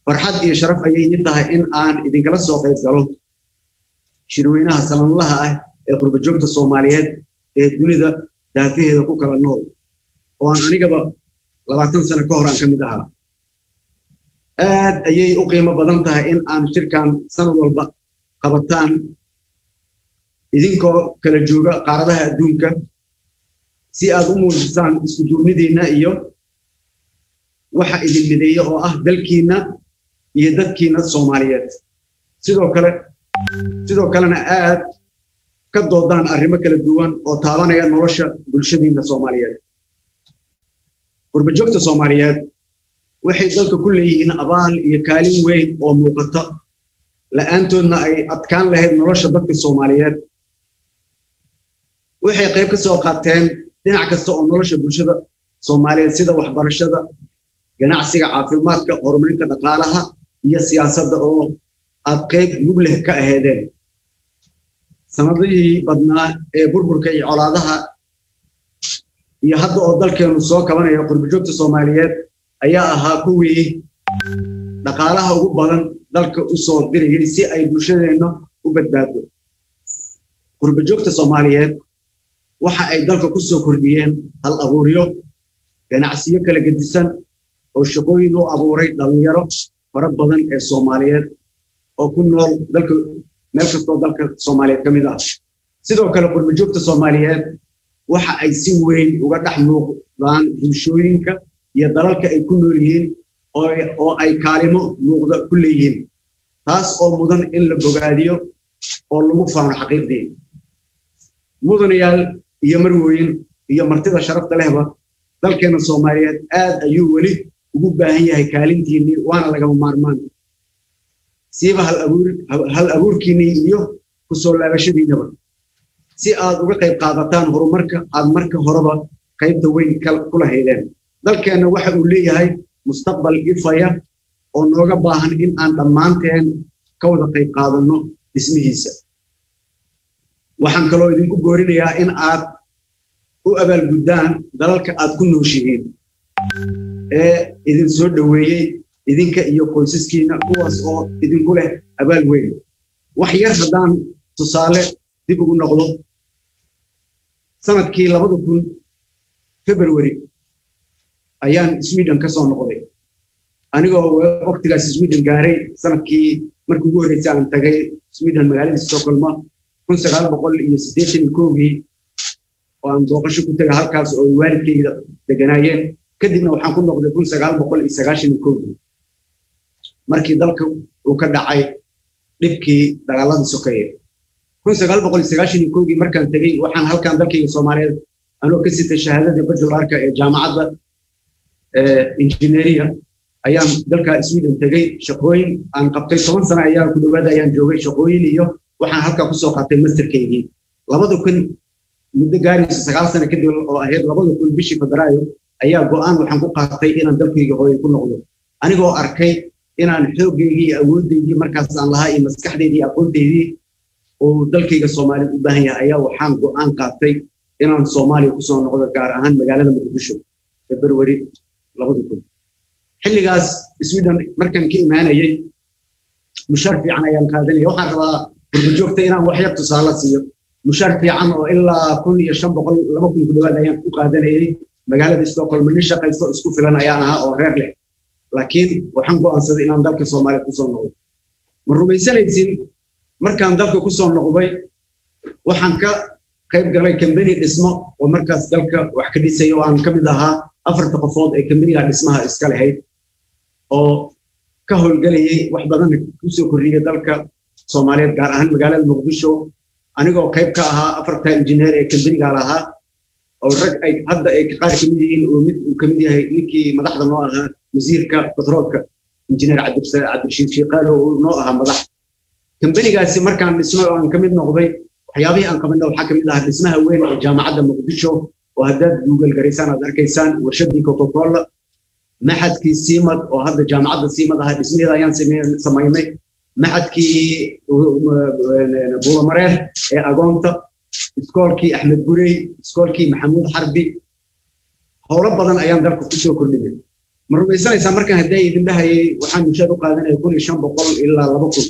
farxad iyo sharaf ayay ii tahay in aan idinkala soo qayb galo shirweynaha sanadlaha ah ee qurbajoogta soomaaliyeed ee dunida daafaheeda ku kala nool oo aan anigaba labaatan sano ka hor aan ka mid ahaa aad ayay u qiimo badan tahay in aan shirkan sanad walba qabataan idinkoo kala jooga qaaradaha adduunka si aad u muujisaan isku duubnidiinna iyo waxa idin mideeya oo ah dalkiinna iyo dadkiinna soomaaliyeed sidoo kale sidoo kalena aad ka doodaan arrimo kala duwan oo taabanaya nolosha bulshadiinna soomaaliyeed qurbajoogta soomaaliyeed waxay dalka ku leeyihiin abaal iyo kaalin weyn oo muuqata la'aantoodna ay adkaan lahayd nolosha dadka soomaaliyeed waxay qayb ka soo qaateen dhinac kasta oo nolosha bulshada soomaaliyeed sida waxbarashada ganacsiga caafimaadka horumarinta dhaqaalaha iyo siyaasadda oo aad qayb mug leh ka aheedeen sanadihii badnaa ee burburka iyo colaadaha iyo hadda oo dalkeenu soo kabanaya qurbajoogta soomaaliyeed ayaa ahaa kuwii dhaqaalaha ugu badan dalka u soo dirayay si ay bulshadeenna u badbaado qurbajoogta soomaaliyeed waxa ay dalka ku soo kordhiyeen hal abuuryo ganacsiyo kala gedisan oo shaqooyin u abuuray dhallinyaro fara badan ee soomaaliyeed oo ku nool dalka meel kastoo dalka soomaaliyeed ka mid ah sidoo kale qurbajoogta soomaaliyeed waxa ay si weyn uga dhex muuqdaan bulshooyinka iyo dalalka ay ku nool yihiin oo ay kaalimo muuqda ku leeyihiin taas oo mudan in la bogaadiyo oo lagu faano xaqiiqdii mudanayaal iyo marwooyin iyo martida sharafta lehba dalkeena soomaaliyeed aad ayuu weli ugu baahan yahay kaalintiinnii waana lagama maarmaan siiba hal abuurkiinnii iyo ku soo laabashadiinnaba si aad uga qayb qaadataan horumarka aad marka horeba qaybta weyn ku lahaydeen dalkeenna waxa uu leeyahay mustaqbal ifaya oo nooga baahan in aan dhammaanteen ka wada qayb qaadanno dhismihiisa waxaan kaloo idinku goorinayaa in aad u abaalguddaan dalalka aad ku nooshihiin ee idin soo dhoweeyey idinka iyo qoysaskiinna kuwaas oo idinku leh abaal weyn wax yar haddaan tusaale dib ugu noqdo sanadkii labada kun february ayaan sweden ka soo noqday anigoo waqtigaas sweden gaaray sanadkii markii ugu horreysay aan tagay sweden magaalada stockholma kun sagaal boqol iyo siddeetan iyo kowgii oo aan booqasho ku tegay halkaas oo waalidkayda deganaayeen kadibna waxaan ku noqday kun sagaal boqol iyo sagaashan iyo kowgii markii dalka uu ka dhacay dhibkii dagaaladii sokeeye kun sagaal boqol iyo sagaashan iyo kowgii markaan tegey waxaan halkan dalkayga soomaaliyeed anoo ka sitay shahaadadii bajularka ee jaamacadda injineeriya ayaan dalka sweden tegey shaqooyin aan qabtay toban sano ayaa ku dhowaada ayaan joogay shaqooyin iyo waxaan halkaa kusoo qaatay masterkaygii labada kun muddo gaaraysa sagaal sano kadib oo ahayd labada kun bishii febraayo ayaa go'aan waxaan ku qaatay inaan dalkayga hooyo ku noqdo anigoo arkay inaan xooggeygii iyo awooddeydii markaas aan lahaa iyo maskaxdeydii iyo aqoonteydii uu dalkayga soomaaliya u baahan yahay ayaa waxaan go'aan qaatay inaan soomaaliya kusoo noqdo gaar ahaan magaalada muqdisho february labada kun xilligaas sweden markaan ka imaanayay mushaar fiican ayaan qaadanaya waxaan rabaa gurbajoogta inaan wax yar tusaale siiyo mushaar fiican oo ilaa kun iyo shan boqol laba kun ku dhawaad ayaan ku qaadanayay magaalada stockholm nin shaqaysto isku filan ayaan ahaa oo reer leh laakiin waxaan go'aansaday inaan dalka soomaaliya kusoo noqdo ma rumaysanaysin markaan dalka kusoo noqday waxaan ka qayb galay kambani dhismo oo markaas dalka wax ka dhisaya oo aan ka mid ahaa afarta qofood ee kambaniga dhismaha iska lahayd oo ka howlgelayay wax badan kusoo kordhiyay dalka soomaaliyeed gaar ahaan magaalada muqdisho anigoo qayb ka ahaa afarta injineer ee kambaniga lahaa oo rag ay hadda ay qaar ka mid yihiin oo mid uu ka mid yahay ninkii madaxda noo ahaa wasiirka batroolka injineer cabdirashiid shiiqaalo oo noo ahaa madax kambanigaasi markaan dhismay oo aan ka mid noqday waxyaabihii aan qabana waxaa ka mid ahaa dhismaha weyn ee jaamacadda muqdisho oo haddaad google garaysaan aad arkaysaan warshadii coca-cola maxadkii siimad oo hadda jaamacadda siimad ahaa dhismaheeda ayaan samaynay maxadkii buulamareer ee agoonta iskoolkii axmed gurey iskoolkii maxamuud xarbi howlo badan ayaan dalka kusoo kordhinay ma rumaysanaysaa markaan hadday idin dhahayay waxaan mushaar u qaadanaya kun iyo shan boqol ilaa laba kun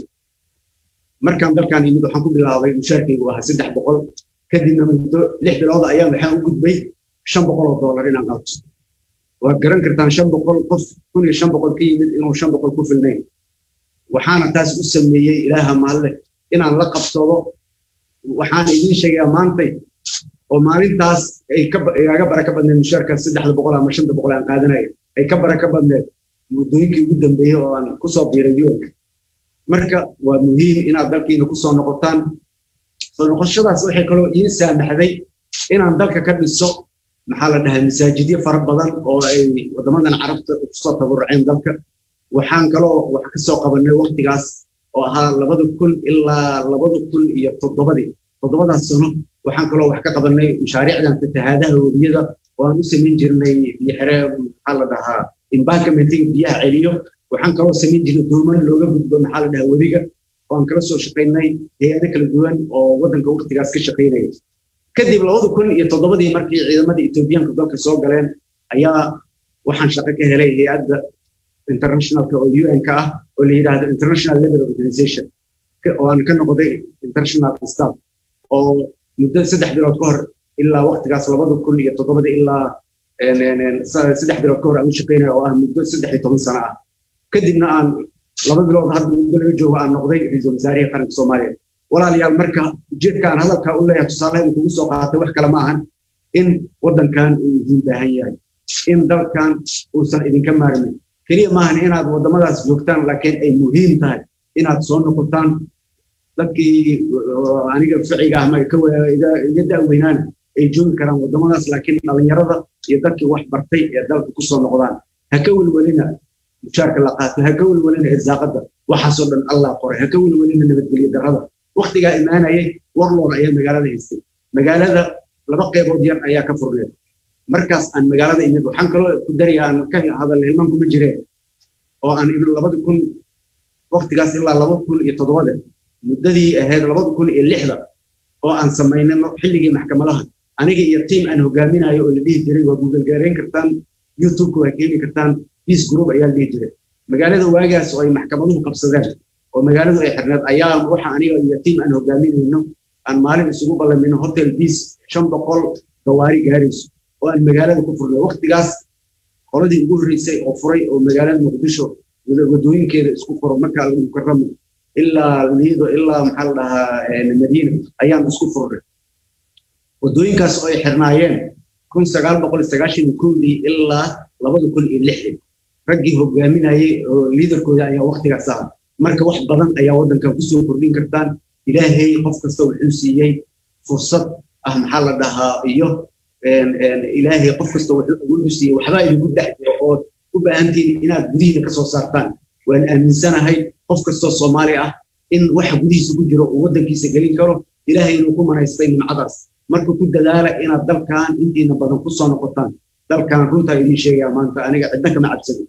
markaan dalkaan yimid waxaan ku bilaabay mushaarkaygu ahaa saddex boqol kadibna muddo lix bilooda ayaan waxaan u gudbay shan boqol oo doolar inaan qaato waad garan kartaan shan boqol qof kun iyo shan boqol ka yimid inuu shan boqol ku filnayn waxaana taas u sameeyey ilaaha maalle inaan la qabsado waxaan idiin sheegayaa maantay oo maalintaas ay kaaga baraka badneed mushaarkaas saddexda boqol ama shanta boqol aan qaadanaya ay ka baraka badneed muddooyinkii ugu dambeeyey oo aan kusoo biiray yuanka marka waa muhiim inaad dalkiina kusoo noqotaan soo noqoshadaas waxay kaloo ii saamaxday inaan dalka ka dhiso maxaa la dhahaa masaajidyo fara badan oo ay waddamadan carabta kusoo tabaruceen dalka waxaan kaloo wax ka soo qabanay waktigaas oo ahaa labada kun ilaa labada kun iyo toddobadii toddobadaas sano waxaan kaloo wax ka qabanay mashaariicdan fatahaadaha webiyada oo aan u samayn jirnay biyixere maxaa la dhahaa embarkamenting biyaha celiyo waxaan kaloo samayn jirnay dooman looga gudbo maxaa la dhahaa webiga oo aan kala soo shaqaynay hay-ado kala duwan oo waddanka waktigaas ka shaqaynaya kadib labada kun iyo toddobadii markii ciidamadii etoobiyaanka dalka soo galeen ayaa waxaan shaqo ka helay hay-adda internationalka oo un ka ah oo la yidhaahdo international level organization oo aan ka noqday international staff oo muddo saddex bilood ka hor ilaa waktigaas labada kun iyo toddobada ilaa saddex bilood ka hor aan u shaqaynaya oo ah muddo saddex iyo toban sano ah kadibna aan laba bilood hadda muddo laga joogo aan noqday ra-iisul wasaarihii qaranka soomaaliya walaalayaal marka ujeedkaan hadalkaa u leeyahay tusaalaha kugu soo qaatay wax kale ma ahan in waddankan uu idiin baahan yahay in dalkan uusan idinka maarmin keliya maahan inaad waddamadaas joogtaan laakiin ay muhiim tahay inaad soo noqotaan dadkii aniga ficiga ah iga da'weynaana ay joogi karaan waddamadaas laakiin dhallinyarada iyo dadkii wax bartay ee dalka kusoo noqdaan ha ka welwelina mushaarka la qaato ha ka welwelina irsaaqada waxaasoo dhan allah qoray ha ka welwelina nabadgelyo darrada waktigaa imaanayay warloor ayaa magaalada haystay magaalada laba qaybood yar ayaa ka furneed markaas aan magaalada imid waxaan kaloo ku daraya aan ka hadal hilmaan kuma jireen oo aan imid labada kun waktigaas ilaa laba kun iyo toddobada muddadii ahayd labada kun iyo lixda oo aan samaynay xilligii maxkamadaha aniga iyo tiim aan hogaaminayo oo la dhihi jiray waa google gaarayn kartaan youtubeka waa keeni kartaan peace group ayaa la dhihi jiray magaalada waagaas oo ay maxkamaduhu qabsadeen oo magaaladu ay xirneed ayaa waxa aniga iyo tiim aan hogaaminayno aan maalin isugu ballamino hotel peace shan boqol gawaari gaarayso oo aan magaalada ku furnay waktigaas qoladii ugu horreysay oo furay oo magaalada muqdisho wadooyinkeeda isku furo markaa mukaramo ilaa liido ilaa maxaa la dhahaa madiina ayaan isku furnay wadooyinkaas oo ay xirnaayeen kun sagaal boqol sagaashan iyo kowdii ilaa labada kun iyo lixdii raggii hogaaminayay oo liidarkooda ayaa waktigaas aha marka wax badan ayaa waddankan kusoo kordhin kartaan ilaahay qof kasta wuxuu siiyey fursad ah maxaa la dhahaa iyo ilaahay qof kasta wuxuu awoodu siiyey waxbaa idinku dhex jiro oo u baahantihin inaad gudihiina ka soo saartaan waan aaminsanahay qof kastoo soomaali ah in waxa gudihiisa ku jiro uu waddankiisa gelin karo ilaahay inuu ku manaystay nimcadaas marka ku dadaala inaad dalkan intiina badan ku soo noqotaan dalkan runtaa idiin sheegaya maanta aniga cidna kama cabsado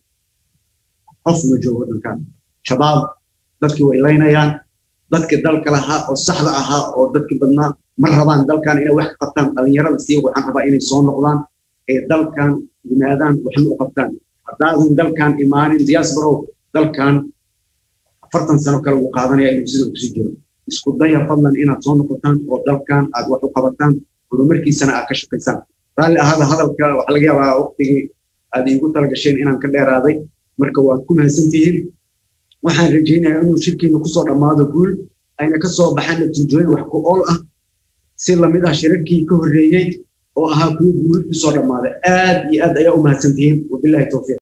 qof ma joogo waddankan shabaab dadkii way laynayaan dadkii dalka lahaa oo saxda ahaa oo dadkii badnaa ma rabaan dalkan inay wax ka qabtaan dhallinyarada sii waxaan rabaa inay soo noqdaan ee dalkan yimaadaan waxna u qabtaan haddaadan dalkan imaanin diasporow dalkan afartan sano kale uu qaadanaya inuu sida kusii jiro isku daya fadlan inaad soo noqotaan oo dalkan aad wax u qabataan horumarkiisana aad ka shaqaysaan raalli ahaada hadalka waxaa laga yaabaa waqtigii aad iigu talagasheen inaan ka dheeraaday marka waad ku mahadsantihiin waxaan rajaynayaa inuu shirkiina kusoo dhammaado guul ayna ka soo baxaan natiijooyin wax ku ool ah si lamid ah shirarkii ka horreeyey oo ahaa kuwo guul kusoo dhammaaday aad iyo aad ayaa u mahadsantihiin wabilahi towfiiq